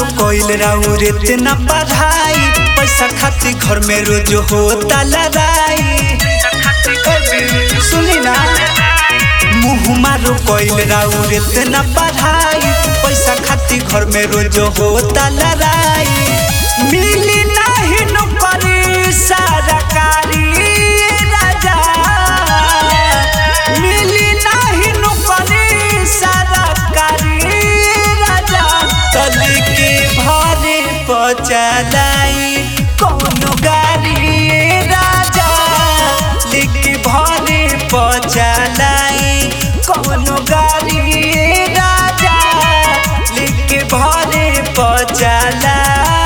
कोइल राउर इतना पढ़ाई पैसा खातिर घर में रोज होता लड़ाई सुनी ना मुँह मारो कोइल राउर इतना पढ़ाई पैसा खातिर घर में रोज होता लड़ाई मिली नहीं नौकरी सरकारी राजा मिली नहीं नौकरी सरकारी राजा तली के भरे पचलाई कोनो गाड़ी राजा लिख भरे पचलाई कोनो गाड़ी राजा लिख भरे पचलाई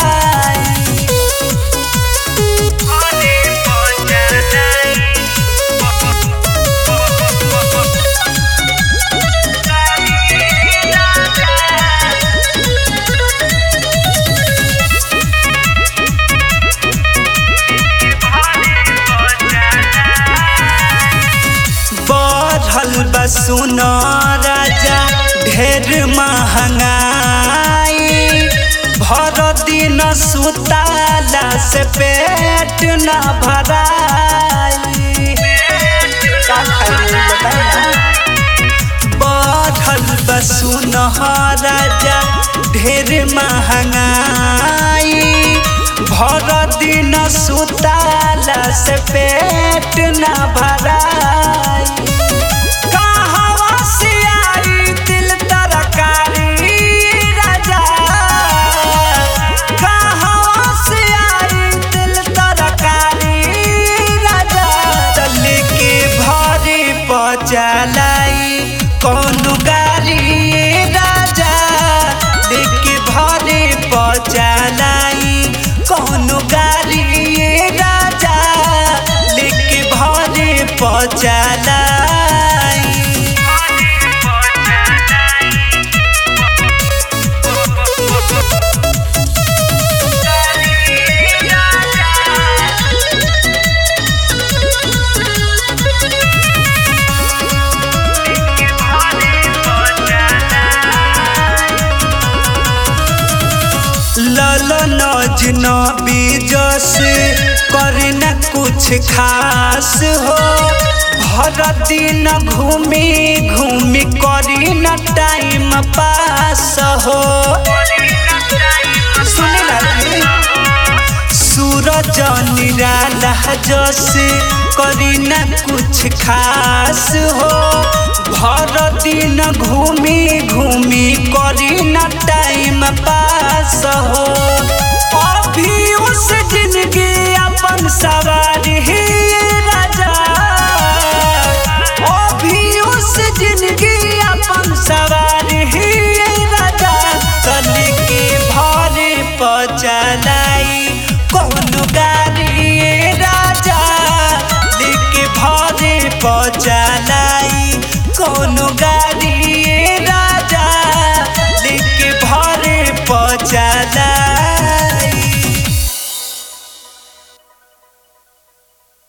बढ़ल बसुन राजा ढेर महंगाई भर दिन सुताला से पेट न भराई का खाई बताई ना बढ़ल बसुन राजा ढेर महंगाई भर दिन सुताला से पेट न भराई कहवा से आई दिल तरकारी राजा कहवा से आई दिल तरकारी राजा चल के भरे पचलाई कौन गाड़ी राजा लेके भरे पचलाई कौन गाड़ी राजा लेके भरे पचलाई ललन अजनबी जस करे न कुछ खास हो भर दिन घूमी घूमी करी न टाइम पास हो सुने लगी सूरज निराला जस करी न कुछ खास हो भर दिन घूमी घूमी करी न टाइम पास हो अभी उस जिंदगी अपन सवा